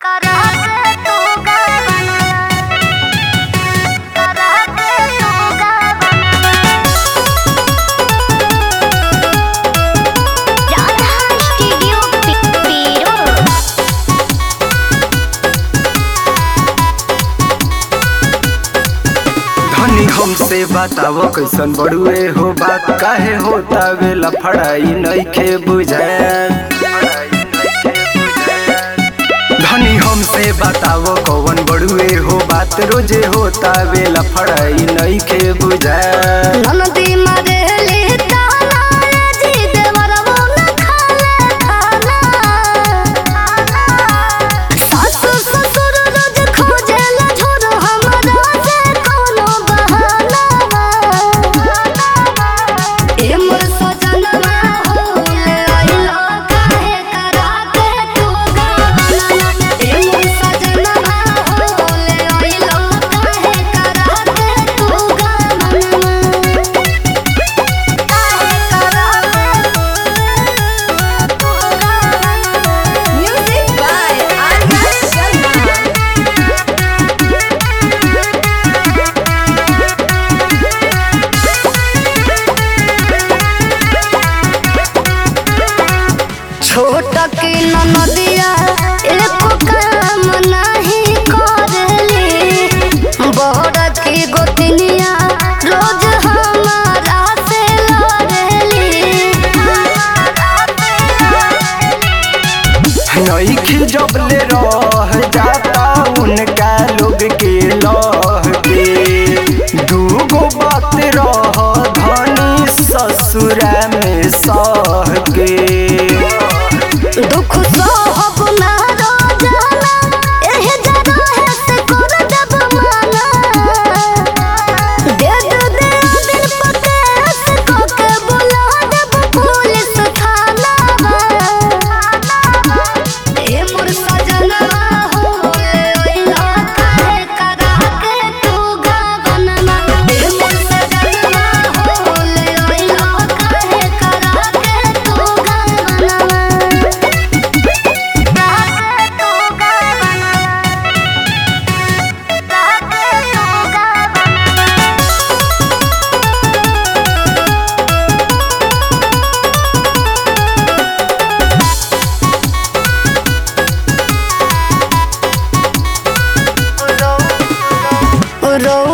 कराके तू गावना कराके तू गावना राधा स्टूडियो पीरो धनी हमसे बताव कैसन बड़ुए हो बात काहे होता वे लफड़ाई नइखे बुझाएल धनी हमसे बताव कौन बड़ुए हो बात रोजे होता वे लफड़ाई नइखे बुझाएल ननदी मरेली ताना जी देवरवो न खाले खाना सासु ससुर रोज खोजेला झोर हमरा से कोनो बहाना ए मोर सजनवा हो ले आइलो काहे कराके तू गावना ए मोर सजनवा हो ले आइलो काहे कराके तू गावना Music by Arya Sharma. छोट की नदिया एको काम नहीं करेली बड़ की गोतनिया रोज हमारा से लड़ेली नइखे जबले रह जाता उनका लोग के लह के दूगो बात रह धनी ससुरा में सह के दुख सहब ना रोजाना एहे जरा है से कर देब माना दे दे दे दिल पके से कोके बुला देब पुलिस थाना ए मोर सजनवा हो ले ओइला काहे करा के तू गावनमा ए मोर सजनवा हो ले ओइला काहे करा के तू गावनमा रो